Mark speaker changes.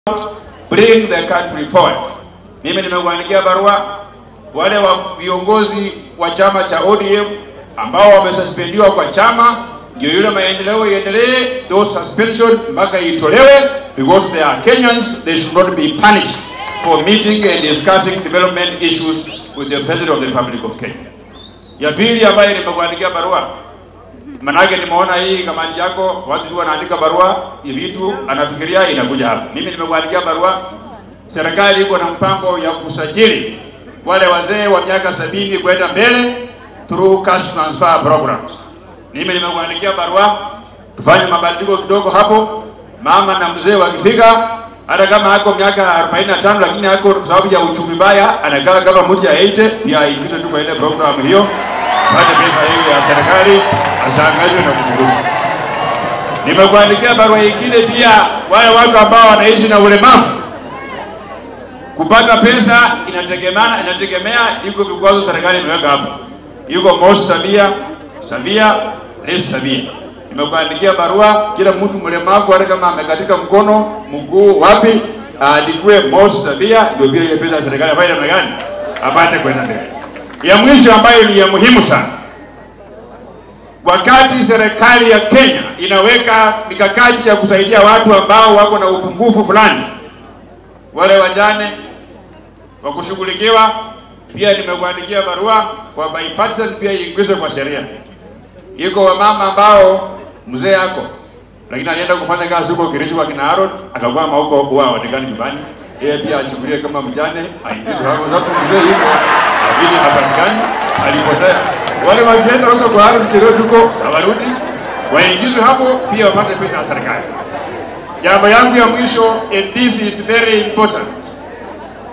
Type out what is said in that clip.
Speaker 1: bring the country forward. Mimi nimekuandikia barua wale wa viongozi wa chama cha ODM ambao wamesuspendiwa kwa chama, ndio yule maendeleo iendelee, those suspension mpaka itolewe, because they are Kenyans, they should not be punished for meeting and discussing development issues with the President of the Republic of Kenya. Ya pili ambayo nimekuandikia barua Manake nimeona hii kamati yako watu tu wanaandika barua ya vitu anafikiria inakuja hapa. Mimi nimekuandikia barua, serikali iko na mpango ya kusajili wale wazee wa miaka sabini kwenda mbele through cash transfer programs. Mimi nimekuandikia barua, tufanye mabadiliko kidogo hapo. Mama na mzee wakifika, hata kama ako miaka 45 lakini ako kwa sababu ya uchumi mbaya, anakaa kama mtu ya 80 pia aingizwe tu kwa ile program hiyo pate pesa hiyo ya serikali asangazwe na kuturuka. Nimekuandikia barua nyingine pia, wale watu ambao wanaishi na ulemavu kupata pesa inategemeana, inategemea iko vikwazo serikali imeweka hapo, yuko Mos Samia Samia Rais Samia. Nimekuandikia barua, kila mtu mlemavu hata kama amekatika mkono, mguu, wapi, aandikwe Mos Samia, ndio pia ile pesa ya serikali afanye namna gani, apate kwenda mbele. Ya mwisho ambayo ni ya muhimu sana, wakati serikali ya Kenya inaweka mikakati ya kusaidia watu ambao wako na upungufu fulani, wale wajane wa kushughulikiwa, pia nimekuandikia barua kwa bipartisan, pia iingizwe kwa sheria. Iko wamama ambao mzee yako lakini alienda kufanya kazi huko Kericho kwa kina Aaron, akakwama huko huwa haonekani nyumbani, yeye pia achukulie kama mjane, aingizwe hapo, sababu mzee yuko lakini hapatikani, alipotea. Wale wakienda huko kwa Aaron Cheruiyot huko hawarudi, waingizwe hapo pia wapate pesa ya serikali. Jambo yangu ya mwisho, and this is very important